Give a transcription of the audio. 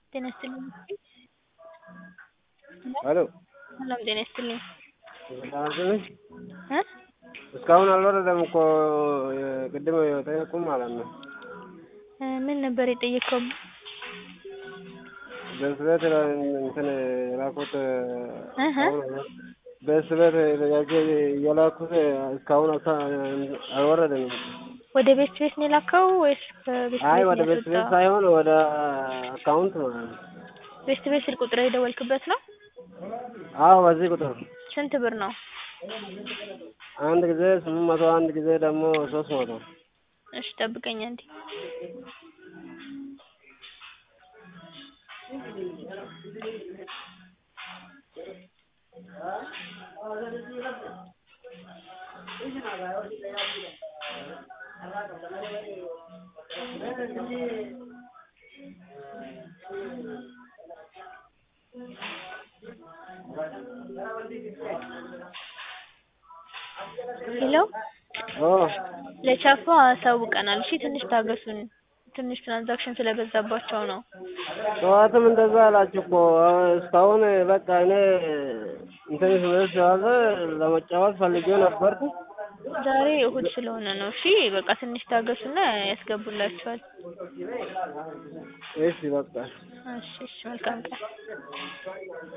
ጤና ይስጥልኝ። ሄሎ ሰላም ጤና ይስጥልኝ። አስልኝ እ እስካሁን አልወረደም እኮ ቅድም የጠየቁም ማለት ነው። እ ምን ነበር የጠየቀው? በስበት እንትን የላኩት እህ በስበት ጥያቄ እየላኩት እስካሁን አልታ- አልወረደም። ወደ ቤት ቤት ነው የላከው ወይስ ከቤት አይ ቤት ወደ ነው ቤት ቤት ያስወጣው? ሳይሆን ወደ አካውንት ማለት ነው። ቤት ቤት ስልክ ቁጥር የደወልክበት ነው? አዎ በዚህ ቁጥር ስንት ብር ነው? አንድ ጊዜ ስምንት መቶ አንድ ጊዜ ደግሞ ሶስት መቶ እሺ ጠብቀኝ አንዴ። ሄሎ ኦ ለቻፓ አሳውቀናል። እሺ ትንሽ ታገሱን። ትንሽ ትራንዛክሽን ስለበዛባቸው ነው። ጠዋትም እንደዛ አላችሁ እኮ እስካሁን በቃ እኔ እንትን ስለተያዘ ለመጫወት ፈልጌ ነበርኩ። ዛሬ እሁድ ስለሆነ ነው። እሺ በቃ ትንሽ ታገሱና ያስገቡላችኋል። እሺ በቃ እሺ እሺ መልካም ቀን።